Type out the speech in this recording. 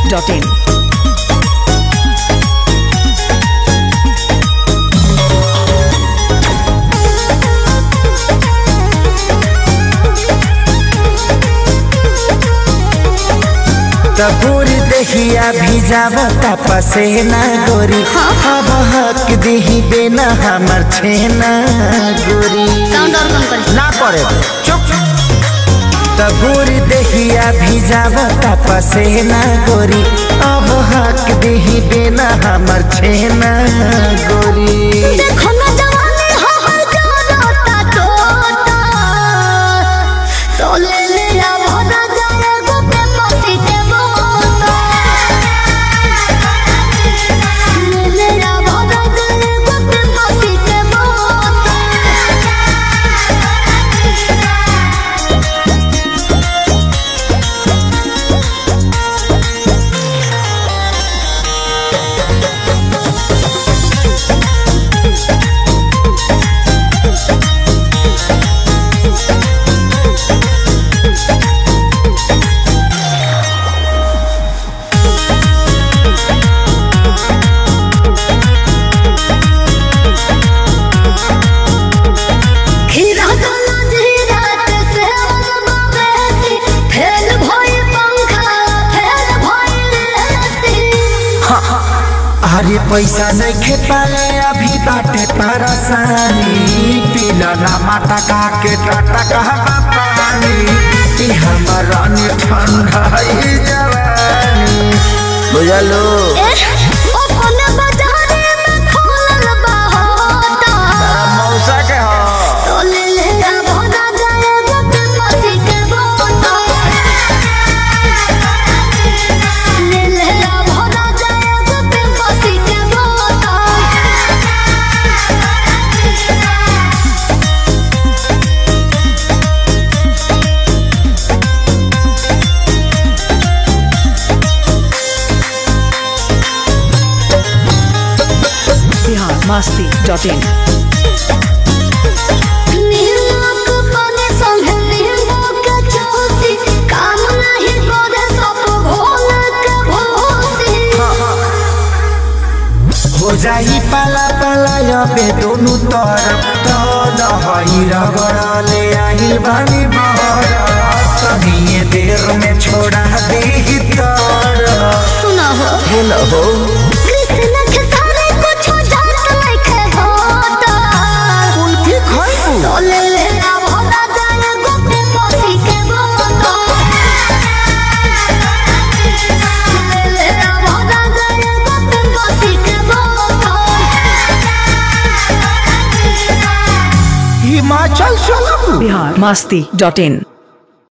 masti.in. तबूर दहिया भिजावता पसेना गोरी अब हक दही बेना हमर छेना गोरी साउंड और कम कर ना करे चुप तबूर दहिया भिजावता पसेना गोरी अब हक दही बेना हमर छेना गोरी देखो ना जवानी हो हर जोरता तोता तो ले ले आ भरा जाए गोपे मसी के बोता ले ले आ भरा जाए गोपे मसी के बोता खीरा गला धीरा ते सेवन बाबेसी फेल भई पंखा फेल भई लेसी अरे पैसा नहीं खे पाले अभी बाटे परेशानी पीला ना माता का के टाटा कहवा पानी ई हमारा नि ठंडा ई जवानी बुझलो ओ कोने बाजारे में खोलल बा होता मौसा के हो तो ले ले आ भोगा जाए गोपे मसी के बोता ले ले आ भोगा जाए गोपे मसी के बोता Bihar masti.in. नीलोक बने संगे नीलोक चौसी काम नहीं करे सब घोल के भोसी हो जाई पाला पाला अबे दोनों तरफ तो दहई रगड़ले आहिल बानी बहर तनिए देर में छोड़ा दे तर सुना हो हेलो हो कृष्ण के सारे कुछ जात लिखे होता कुल्फी खाइबू तो ले ले आ भोला जाए गोपे मसी के बोता ले ले आ भोला जाए गोपे मसी के बोता हिमाचल चलबू Bihar masti.in.